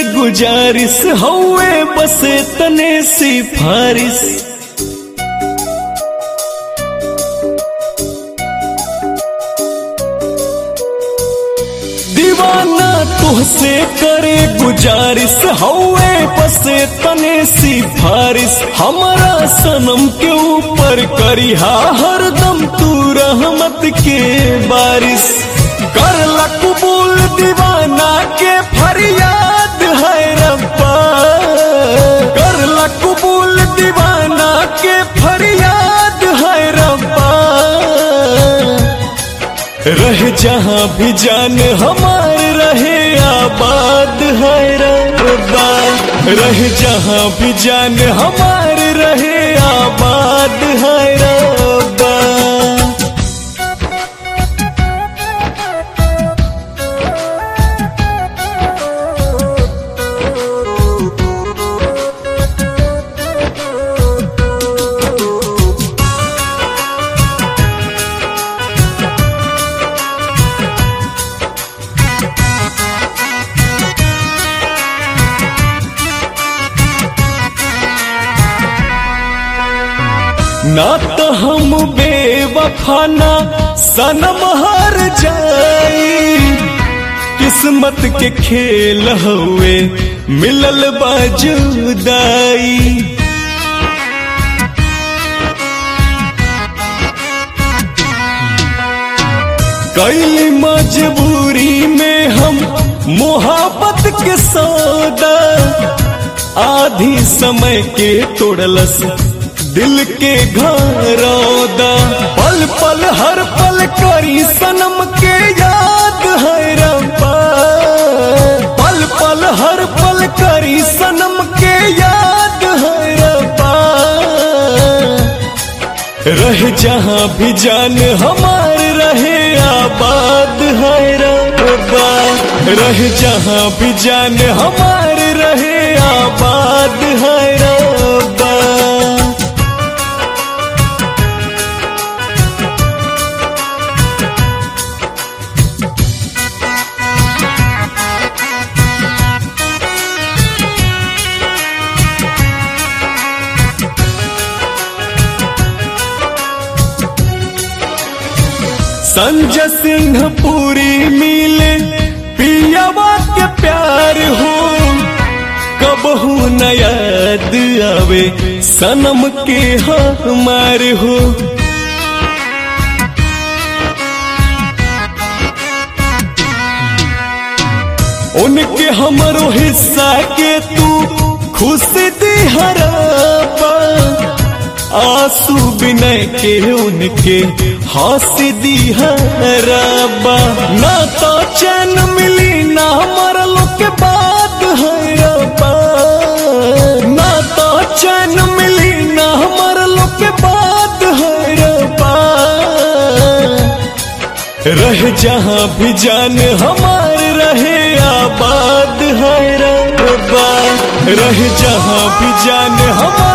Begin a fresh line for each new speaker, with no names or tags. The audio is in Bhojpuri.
गुजारिश हौवे बसे तने सिफारिश दीवाना तुहसे करे गुजारिश हौवे बसे तने सिफारिश हमारा सनम के ऊपर करिहा हरदम तू रहमत के बारिश कर कबूल दीवाना के फरियाद है रब्बा कर कबूल दीवाना के फरियाद है रब्बा रह जहाँ भी जान हमार रहे आबाद है रब्बा रह जहाँ भी जान हमार रहे आबाद है रब्बा ना तो हम बेवफाना सनम हार जाई किस्मत के खेल हुए मिलल बाजुदाई कई मजबूरी में हम मोहब्बत के सौदा आधी समय के तोड़लस दिल के घरौदा पल पल हर पल करी सनम के याद है रब्बा पल पल हर पल करी सनम के याद है रब्बा रह जहाँ भी जान हमार रहे आबाद है रब्बा रह जहाँ भी जान हमार रहे आबाद है रब्बा संजय सिंह पूरी मिले पियावा के प्यार हो कबहू न याद आवे सनम के हमार हो उनके हमरो हिस्सा के तू खुश दी हराबा आंसू बिनय के उनके हंसी दी हराबा ना तो चैन मिली ना मरलो के बाद हराबा ना तो चैन मिली ना मरलो के बाद हराबा रह जहाँ भी जान हमार रहे आबाद है रब्बा रह जहाँ भी जान हमार